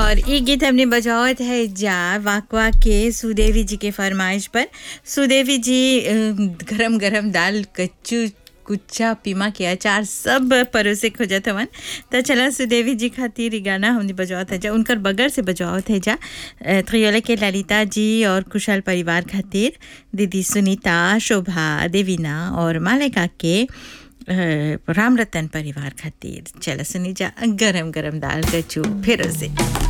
और ये गीत हमने बजावत है जा वाकवा के सुदेवी जी के फरमाइश पर सुदेवी जी अ, गरम गरम दाल कच्चू कुच्चा पीमा के अचार सब परोसे खोजत हवन त चला सुदेवी जी खातिर ई गाना हमने बजावत है जा उनकर बगल से बजावत है जा अ, त्रियोले के ललिता जी और कुशल परिवार खातिर दीदी सुनीता शोभा देवीना और मालिका के अ, राम रतन परिवार खातिर चला सुनी जा गरम गरम दाल कच्चू फिर से